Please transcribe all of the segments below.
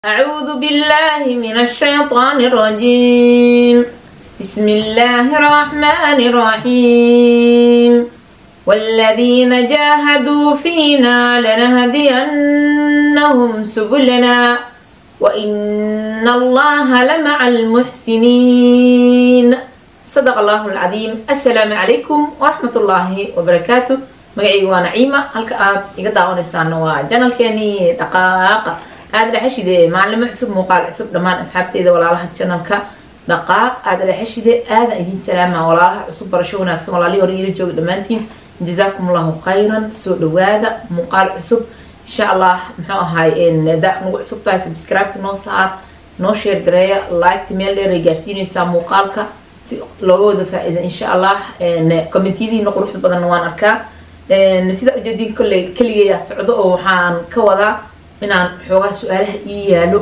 أعوذ بالله من الشيطان الرجيم بسم الله الرحمن الرحيم والذين جاهدوا فينا لنهدينهم سبلنا وإن الله لمع المحسنين صدق الله العظيم السلام عليكم ورحمة الله وبركاته magacayga waa naciima halka aad iga daawanaysaana waa janalkeeni dhaqaaqa aada dhexeshide maalimo cusub muuqaal cusub dhammaan asxaabteeda walaalaha janalka dhaqaaq aada dhexeshide aadan idiin salaama walaalaha cusub barasho wanaagsan walaalihii hore ila jooga dhammaantiin jazaakum allahu khayran soo dhawaada muuqaal cusub insha allah muxuu ahaay da nagu cusub tahay subscribe noo saar noo sheer gareeya liketa meel dheer ay gaarsiinaysaa muuqaalka si looga wada faa-iida insha allah commentiyadiina quruxda badanna waan arkaa sida ujeediin kolley keligeeyaa socdo oo waxaan ka wadaa inaan xoogaa su-aalaha ii yaalo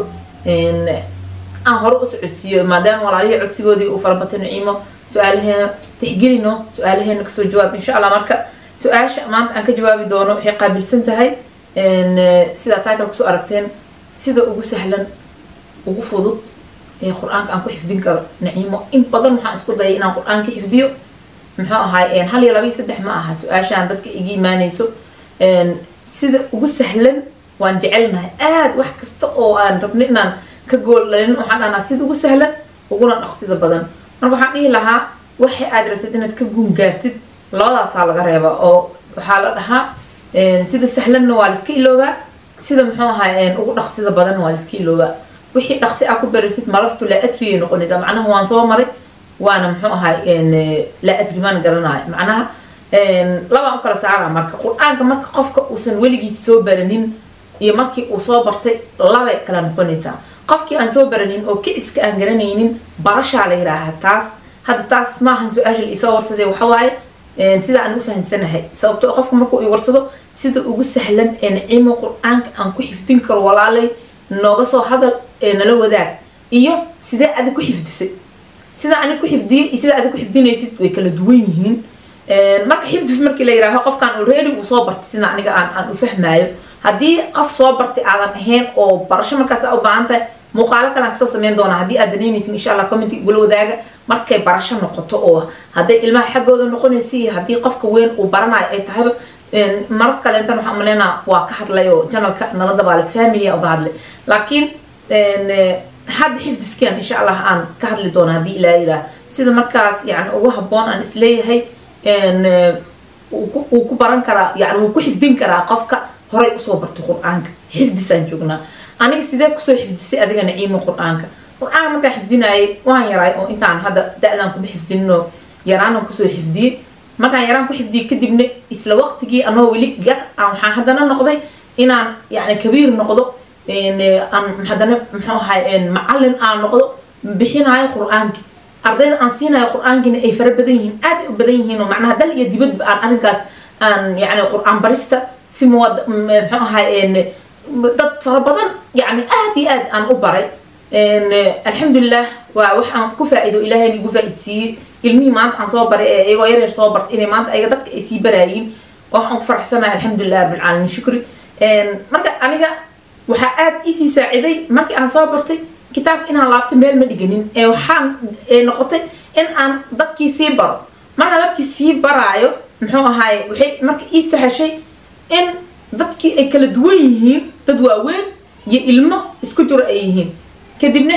aan hore u socodsiiyo maadaama walaalihii codsigoodii uu farabatay naciimo su-aalaheena tixgelino su-aalaheena kasoo jawaab insha allah marka su-aasha maanta aan ka jawaabi doono waxay qaabilsan tahay sidaa title kusoo aragteen sida ugu sahlan ugu fudud ee qur-aanka aan ku xifdin karo naciimo in badan waxaan isku dayay inaan qur-aanka xifdiyo muxuu ahaay hal iyo laba iyo saddex ma aha su-aashaan dadka iga imaanayso sida ugu sahlan waan jecelnahay aada wax kasta oo aan rabno inaan ka gooldhalin waxaan dhahnaa sida ugu sahlan uguna dhaqsida badan marka waxaan dhihi lahaa waxa aad rabtid inaad ka guun gaartid labadaasaa laga reebaa oo waxaa la dhahaa sida sahlanna waa laiska iloobaa sida muxuu ahaay ugu dhaqsida badanna waa laiska iloobaa wixii dhaqsi aa ku baratid marartu laa adriyay noqonaysaa macnaha waan soo maray waana muxuu ahaay laa adri maan garanayo macnaha labaan u kala saara marka qur-aanka marka qofka uusan weligiis soo baranin iyo markii uu soo bartay labay kala noqonaysaa qofkii aan soo baranin oo kiciska aan garanaynin barashaa la yidhaaha taas hadda taas maahan su-aasha la isoo warsaday waxawaaye sida aan u fahamsanahay sababto qofka markuu i warsado sida ugu sahlan ee naciimo qur-aanka aan ku xifdin karo walaalay nooga soo hadal ee nala wadaag iyo sidee adig ku xifdisay sida anig ku xifdiyay iyo sida adig ku xifdinaysid way kala duwan yihiin marka xifdis markii la yidhaaho qofkaan already uu soo bartay sida aniga aan aan u fahmaayo haddii qof soo bartay aadan ahayn oo barasho markaas aa u baahan tahay muuqaalo kalean kasoo sameyn doonaa haddii aad danaynaysin insha allah commenti igula wadaaga markay barasho noqoto oo hadday ilmaha xaggooda noqonaysa iyo haddii qofka weyn uu baranayo ay tahayba marar kaleentan waxaan maleynaa waa ka hadlay oo janalka nala dabaale familia uga hadlay laakiin hadda xifdiskan insha allah aan ka hadli doono haddii ilaa yidhaah sida markaas yani ugu habboon aan isleeyahay wuu ku baran karaa yani wuu ku xifdin karaa qofka horay usoo bartay qur-aanka xifdisaan joognaa aniga sidee kusoo xifdisay adiga naciimo qur-aanka qur-aanka markaan xifdinaayay waan yaraay oo intaan hadda da-daan kuma xifdinino yaraanan kusoo xifdiyey markaan yaraan ku xifdiyey kadibna isla waqtigii anoo weli yar aan waxaan haddana noqday inaan yani kabiir noqdo aan haddana muxuu ahay macallin aan noqdo bixinaayo qur-aanki ardayda aan siinayo qur-aankiina ay fara badan yihiin aad u badan yihiin oo macnaha dal iyo dibadba aan arrinkaas aan yani qur-aan barista si muwad muxuu ahay dad fara badan yani aad iyo aad aan u baray alxamdulilah waa wax aan ku faa-iido ilaahay igu faa-idsiiyey ilmihii maanta aan soo baray ee iyagoo yaryar soo bartay inay maanta ayaga dadka ay sii baraayiin waxaan ku faraxsanahay alxamdulilah rabbilcaalamiin shukri marka aniga waxaa aada iisii saaciday markii aan soo bartay kitaabka inaan laabto meel ma dhiganin ee waxaan noqotay in aan dadkii sii baro markaan dadkii sii baraayo muxuu ahaaye waxay marka ii sahashay in dadkii ay kala duwan yihiin dad waaweyn iyo ilmo isku jiro ay yihiin kadibna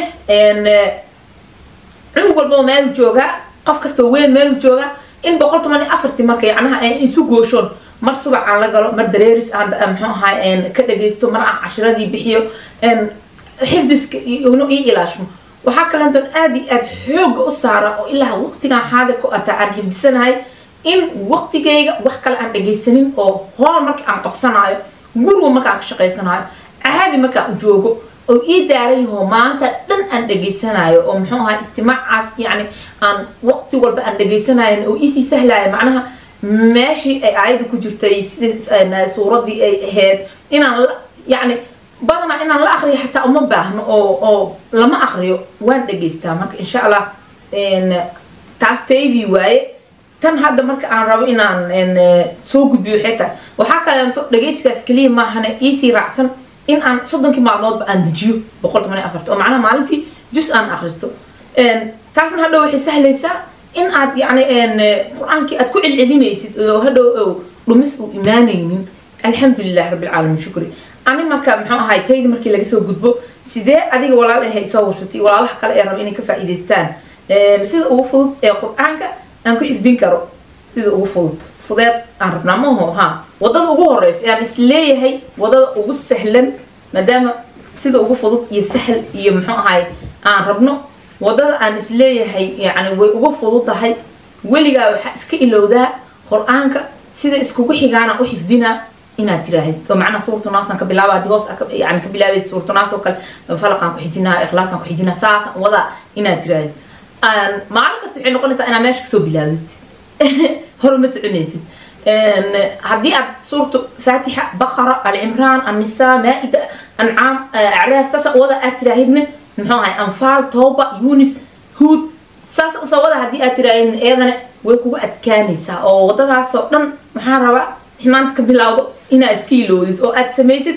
cunug walbao meelu joogaa qof kastoo weyn meelu joogaa in boqol toban iyo afartii marka yacnaha isu gooshoon mar subac aan la galo mar dareeris aan muxuu ahaay ka dhagaysto mar aan cashiradii bixiyo xifdiska ino ii ilaashmo waxaa kalentoon aada iyo aada xooga u saara oo ilaa waqtigan xaadirka ataa aan xifdisanahay in waqtigayga wax kale aan dhagaysanin oo hool marka aan qabsanaayo guriga marka aan ka shaqaysanayo caadi markaan joogo oo ii daarayahoo maanta dhan aan dhagaysanayo oo muxuu ahaa istimaacaas yacni aan waqti walba aan dhagaysanayo oo iisii sahlaayo macnaha meeshii ay aayadda ku jirtay sidii suuraddii ay ahayd inaan yacni badanaa inaan la akriyo xataa uma baahno oo oo lama akriyo waan dhagaystaa marka insha allah taas taydii waaye tan hadda marka aan rabo inaan soo gudbiyo waxay tahay waxaa kaleento dhagaysigaas keliya maahane iisii raacsan in aan soddonkii maalmoodba aan dejiyo boqol toban iyo afarta oo macnaha maalintii jus aan akhristo taasna hadhow waxay sahlaysaa in aad yacni qur-aankii aad ku celcelinaysid oo hadhow dhumis uu imaanaynin alxamdulilah rabbilcaalamiin shukri ani marka muxuu ahay taydi markii laga soo gudbo sidee adiga walaal ahay soo warsatay walaalaha kale ee raba inay ka faa'iidaystaan sida ugu fudud ee qur-aanka aan ku xifdin karo sida ugu fudud fudeed aan rabnaa maho ha wadada ugu horeysa aan isleeyahay wadada ugu sahlan maadaama sida ugu fudud iyo sahl iyo muxuu ahay aan rabno wadada aan isleeyahay yani way ugu fududahay weligaa waxaa iska ilowdaa qur-aanka sida iskugu xigaana u xifdinaa inaad tiraahid oo macnaha suuratu naasaan ka bilaaba haddii hoos yani ka bilaabaysa suuratu naas oo kale falaqaan ku xijinaa ikhlaasaan ku xijinaa saasaan wadaa inaad tiraahid maalin kasta waxay noqonaysaa inaad meesha kasoo bilaabdid hore ma soconaysid haddii aad suuratu faatixa baqara alcimraan annisaa maa-ida ancaam acraaf saasa wada aad tiraahidna muxuu ahay anfaal tooba yunis huud saas usoo wada haddii aad tiraahidna iyadana way kugu adkaanaysaa oo wadadaasoo dhan maxaa rabaa maanta ka bilaawdo inaad iska iloodid oo aad samaysid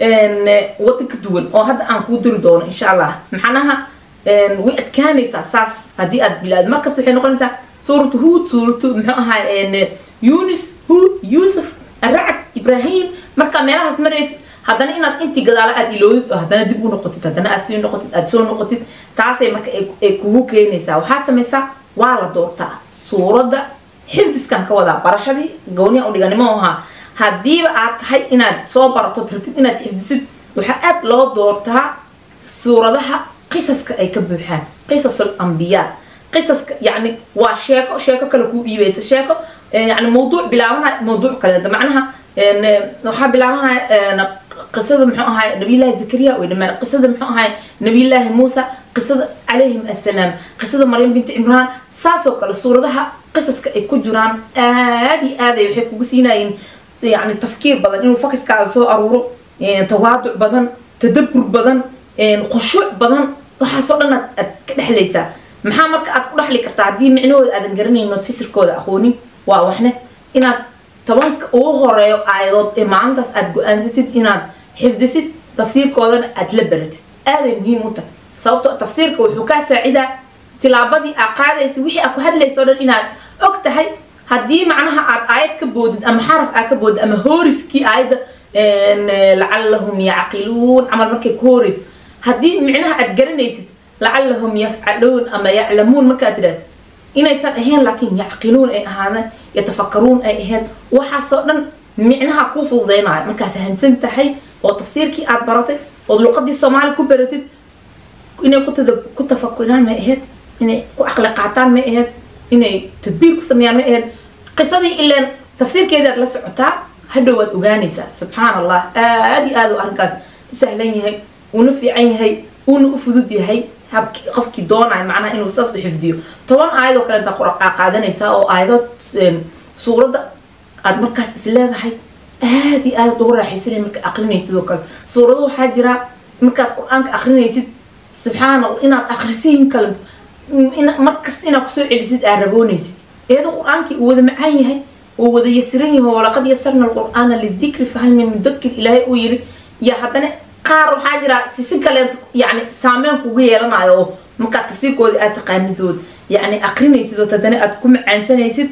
wada ka duwan oo hadda aan kuu diri doono insha allah maxanaha way adkaanaysaa saas haddii aad bilaawd markasta waxay noqonaysaa suuratu huud suuratu muxuu ahaa yunis huud yuusuf aracad ibrahim markaa meelahaas maraysid haddana inaad intii gadaalo aad iloodid oo haddana dib u noqotid haddana aad sii noqotid aad soo noqotid taasay marka ay kugu keenaysaa waxaad samaysaa waa la doortaa suuradda xifdiskan ka wadaa barashadii gooniya u dhiganimo ahaa haddiiba aad tahay inaad soo barato rabtid inaad xifdisid waxaa aad loo doortaa suuradaha qisaska ay ka buuxaan qisasul ambiyaa qisaska yani waa sheeko sheeko kale kuu dhiibaysa sheeko yani mawduuc bilaabanaya mawduuc kale macnaha waxaa bilaabanaya qisada muxuu ahay nabiyullaahi zakariya way dhamaan qisada muxuu ahay nabiyullaahi muusa qisada calayhim assalaam qisada maryam binti cimraan saasoo kale suuradaha qisaska ay ku jiraan aada iyo aaday waxay kugu siinayeen yani tafkiir badan inuu fakiskaada soo aruuro tawaaduc badan tadabur badan khushuuc badan waxaasoo dhan aad ka dhexlaysaa maxaa marka aad ku dhexli kartaa haddii micnahooda aadan garanayno fisirkooda aqoonin waa waxne inaad tobanka ugu horeeyo aayadood ee maalintaas aad go-aansatid inaad xifdisid tafsiirkoodana aad la baratid aaday muhiim u tahay sababtoo tafsiirka wuxuu kaa saacidaa tilaabadii aa qaadaysa wixii aad ku hadlaysa o dhan inaad og tahay haddii macnaha aad aayad ka boodid ama xaraf aad ka boodid ama hooriskii aayadda lacallahum yacqiluun camal markay ku hooreyso haddii micnaha aad garanaysid lacallahum yafcaluun ama yaclamuun markaad tidhahd inaysan ahayn laakiin yacqiluun ay ahaadeen yatafakaruun ay ahayd waxaasoo dhan micnaha kuu fududeynayo markaa fahamsan tahay oo tafsiirkii aad baratay ood luqadii soomaali ku baratid inay ku tafakuraan may ahayd inay ku aqli qaataan may ahayd inay tadbiir ku sameeyaan may ahayd qisadii ileen tafsiirkeedaad la socotaa hadhow waad ogaanaysaa subxaan allah aada iyo aad u arrinkaas u sahlan yahay uuna fiican yahay uuna u fudud yahay habki qofkii doonayo macnaha inuu saas u xifdiyo toban aayadoo kale intaa qur-aan qaadanaysaa oo aayadood suuradda aad markaas is leedahay aada iyo aad ugu raaxaysanay marka aqrinaysid oo kale suurado waxaa jira markaad qur-aanka aqrinaysid subxaana inaad akrisiin kale markasta inaad kusoo celisid aad raboonaysid iyadoo qur-aankii uu wada macaan yahay uu wada yasiran yahay walaqad yasarna alqur'aana lidikri fahal min mudakir ilaahay uu yiri ya haddana qaar waxaa jira sisi kaleed yani saameyn kugu yeelanayo oo markaad tafsiirkooda aad taqaanidood yani aqrinaysid oo haddana aad ku macaansanaysid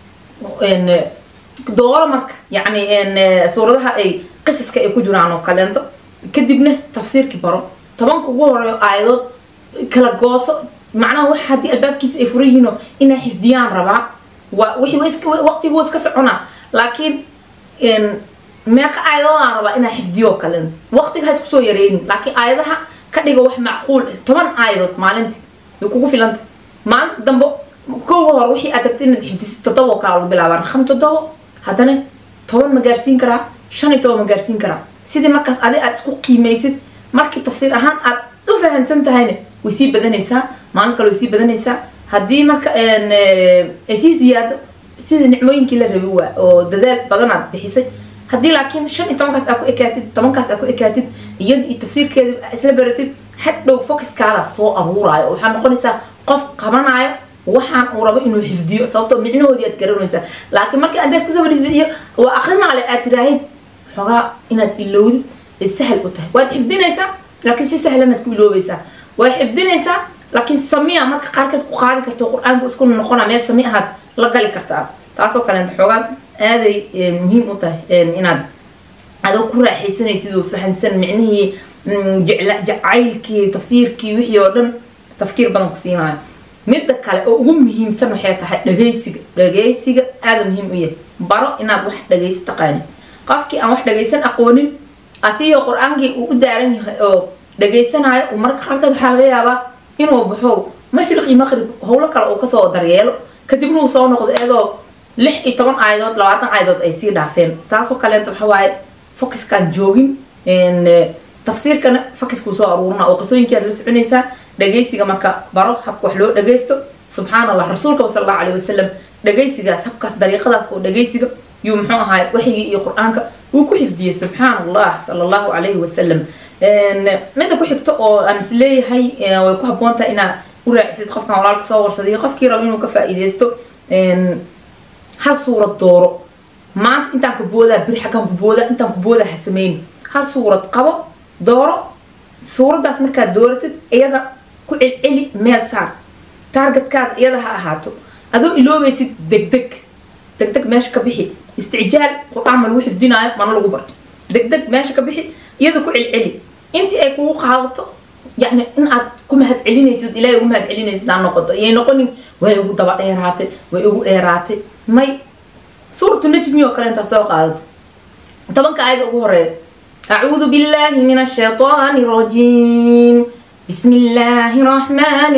dooro marka yani suuradaha ay qisaska ay ku jiraan oo kaleento kadibna tafsiirkii baro tobanka ugu horeeyo aayadood kala gooso macnaha wax haddii albaabkiisa ay furan yihiinoo inay xifdiyaan rabaa waa waqtigu waa iska soconaa laakiin meeqa aayadoodaan rabaa inaa xifdiyo kale waqtiga ha isku soo yareynin laakiin aayadaha ka dhiga wax macquul ah toban aayadood maalintii way kugu filanta maalin dambe kowga hore wixii aad rabtid inaad xifdisid toddoba oo kala lagu bilaabaa raqam toddoba haddana toban ma gaarsiin karaa shan iyo toban ma gaarsiin karaa sidii markaas adi aad isku qiimaysid markii tafsiir ahaan aad u fahamsan tahayna way sii badanaysaa maalin kale way sii badanaysaa haddii marka ay sii ziyaado sida nicmooyinkii la rabi waa oo dadaal badanaad bixisay haddii laakiin shan iyo tobankaas aad ku ekaatid tobankaas aad ku ekaatid iyada iyo tafsiirkeeda isla baratid hadhow focuskaada soo aruuraayo waxaa noqonaysaa qof qabanayo waxaan uu rabo inuu xifdiyo sababtoo micnahoodii aad garanaysaa laakiin markii adees ka sabarisid iyo waa akrinaale aad tiraahid xoogaa inaad ilowdid ay sahal u tahay waad xifdinaysaa laakiin si sahlanaad ku iloobaysaa waad xifdinaysaa laakiin samiya marka qaarkeed ku qaadi karto qur-aanku isku noqona meel sami ahaad la gali kartaa taasoo kaleenta xoogaan aaday muhiim u tahay inaad adoo ku raaxaysanaysid oo fahansan micnihii jacaylkii tafsiirkii wixii oo dhan tafkiir badan ku siinayo midda kale oo ugu muhiimsan waxay tahay dhagaysiga dhagaysiga aada muhiim u yahay baro inaad wax dhagaysi taqaanin qofkii aan wax dhagaysan aqoonin asigoo qur-aankii uu u daaran yahay oo dhagaysanayo uu marka qaarkeed waxaa laga yaabaa inuu baxo mashriq iyo maqrib howlo kale uu kasoo daryeelo kadibna uu soo noqdo iyadoo lix iyo toban aayadood labaatan aayadood ay sii dhaafeen taasoo kaleenta waxa waaye focuskaan joogin tafsiirkana focuskuu soo aruurina oo qisooyinkaad la soconaysaa dhagaysiga marka baro habka wax loo dhagaysto subxaan allah rasuulka sal allahu alayhi wasalam dhagaysigaas habkaas dariiqadaas oo dhagaysiga yuu muxuu ahaay waxyigii iyo qur-aanka uu ku xifdiyey subxaan allah sala allahu calayhi wasalam midda ku xigto oo aan is leeyahay way ku habboon tahay inaad u raacisid qofkan walaalka soo warsaday qofkii rabo inuu ka faa'iidaysto hal suurad dooro maanta intaan ku boodaa biri xaggaan ku boodaa intaan ku boodaa ha sameyn hal suurad qabo dooro suuraddaas markaad dooratid iyada ku celceli meel saar taargetkaada iyada ha ahaato adoo iloobaysid degdeg degdeg meesha ka bixi isticjaal qur-aan ma lagu xifdinaayo mana lagu barto degdeg meesha ka bixi iyada ku celceli intii ay kugu qaadato yani in aad ku mahad celinaysid ilaahay ugu mahad celinaysid aan noqoto iyay noqonin way ugu daba dheeraatay way ugu dheeraatay may suuratu najmi oo kale intaa soo qaadata tobanka aayada ugu horeeya أعوذ بالله من الشيطان الرجيم بسم الله الرحمن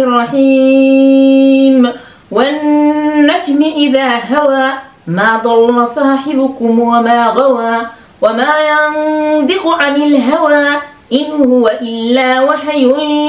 الرحيم والنجم إذا هوى ما ضل صاحبكم وما غوى وما ينطق عن الهوى إن هو إلا وحي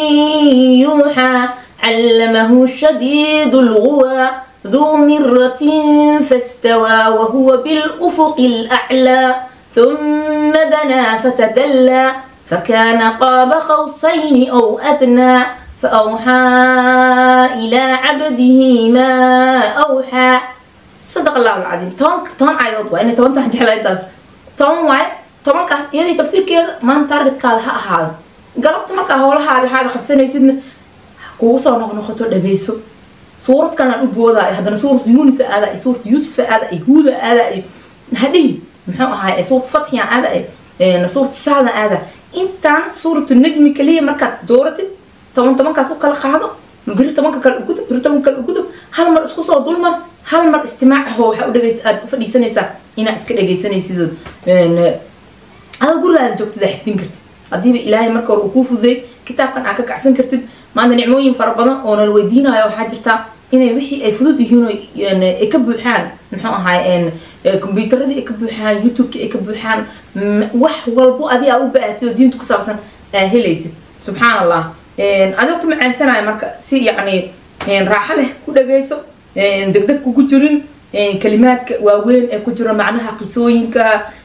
يوحى علمه شديد الغوى ذو مرة فاستوى وهو بالأفق الأعلى ثم دنا فتدلى فكان قاب قوسين أو أدنى فأوحى إلى عبده ما أوحى صدق الله العظيم تون تون عيض وأنا تون تحجح لا تون واي تون كاس يدي تفسير كده ما نتارجت كذا هذا قربت ما كهول هذا هذا خمسين يسدنا كوسا ونقول نخطر دبيسو سورة كان أبوذا هذا سورة يونس هذا سورة يوسف هذا يهوذا هذا هذه muxuu ahaay suurat fatxiya aada suuratu sacda aada intaan suuratu najmi kaliya markaad dooratid toban tobankaas u kala qaado biri tobanka kale ugudub biri tobanka kale ugudub hal mar isku soo dulmar hal mar istimaac ahoo waxaa u dhegaysa aada u fadhiisanaysaa inaad iska dhegaysanaysidood adoo gurigaada joogtid aa xifdin kartid haddiiba ilaahay marka hore uu kuu fududay kitaabkan aad ka kacsan kartid maanta nicmooyin fara badan oo nala weydiinayo waxaa jirtaa inay wixii ay fudud yihiin ay ka buuxaan muxuu ahaay combyuutaradii ay ka buuxaan youtubekii ay ka buuxaan wax walbo adi aa u baahatid oo diinta ku saabsan aa helaysid subxaan allah adigoo ku macaansanayo marka si yacni raaxo leh ku dhagayso degdeg kugu jirin kalimaadka waaweyn ee ku jira macnaha qisooyinka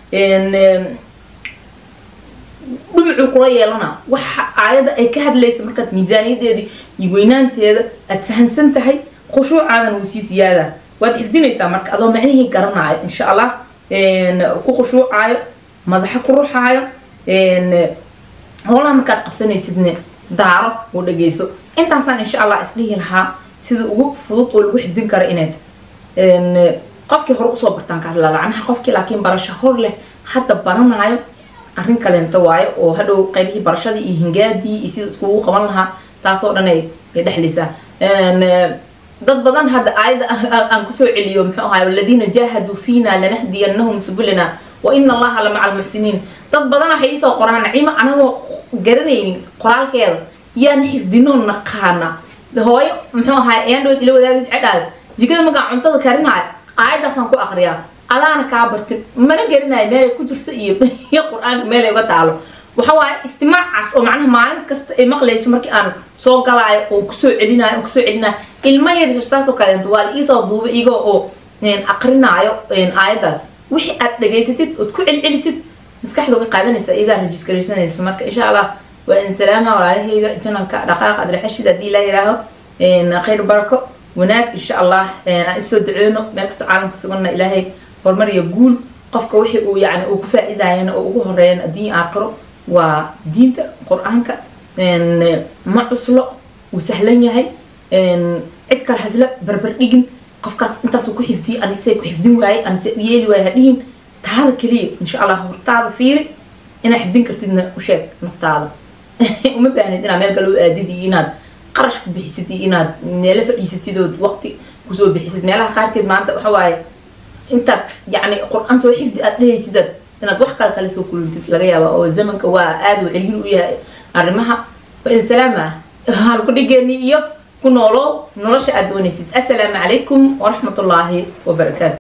dhumucuu kula yeelana waxa aayadda ay ka hadlaysa markaad miisaaniyadeedii iyo weynaanteeda aad fahansan tahay khushuucaadan wuu sii ziyaadaa waad xifdinaysaa marka adoo macnihii garanaayo insha allah ku khushuucaayo madaxa ku ruxaayo howlaha markaad qabsanaysidne daaro oo dhageyso intaasaan insha allah isdhihi lahaa sida ugu fudud oo lagu xifdin karo inay tahay qofkii hore usoo bartaan kaas lalacnaha qofkii laakiin barasho hor leh hadda baranaayo arrin kaleenta waayo oo hadhow qaybihii barashadii iyo hingaadii iyo sida iskugu qaban lahaa taasoo dhan ay dhexlaysaa dad badan hadda aayadda aan kusoo celiyo muxuu ahaay waladiina jaahaduu fiina lanahdiyannahum subulana wa ina allaha la maca almuxsiniin dad badan waxay iisoo qoraan nacimo anagoo garanaynin qoraalkeeda yaan xifdinoo naqaana hooyo muxuu ahaay ayaan dhaweed ila wadaagaysa cedhaada jikada markaan cuntada karinaayo aayaddaasaan ku aqriyaa adaana kaa bartin mana garinayo meelay ku jirto iyo iyo qur-aanka meelay uga taalo waxa waaye istimaacaas oo macnaha maalin kasta ay maqlayso markii aan soo galaayo oo kusoo celinayo oo kusoo celinayo ilmo yar saas oo kaleento waa la iisoo duubay igoo oo aqrinaayo aayaddaas wixii aad dhageysatid ood ku celcelisid maskaxda way qaadanaysa iyadaa rajiskaraysanayso marka insha allah waa in salaama walaalahayga janalka dhaqaaq adraxashid haddii laa yihaaho khayr barako wanaag insha allah aan isoo duceyno meel kasta caalamka suganna ilaahay horumar iyo guul qofka wixii uu yani uu ku faa'iidayana oo ugu horeeyana adduunya aakhiro waa diinta qur-aanka ma cuslo wuu sahlan yahay cid kale hasla barbar dhigin qofkaas intaasuu ku xifdiyay anise ku xifdin waaye anise yeeli waaye hadhihin taada keliya insha allah hortaada fiiri inaad xifdin kartidna u sheeg naftaada uma baahnid inaad meel kale u aadid iyo inaad qarash ku bixisid iyo inaad meelo fadhiisatid ood waqti kusoo bixisid meelaha qaarkeed maanta waxa waaye intaad yacni qur-aan soo xifdi aad dhehaysidaad inaad wax kale kale soo kulantid laga yaaba oo zamanka waa aada u celgin u yahay arrimaha salaama halku dhigeeni iyo ku noolow nolosha aad doonaysid assalaamu calaykum waraxmat ullaahi wabarakaatu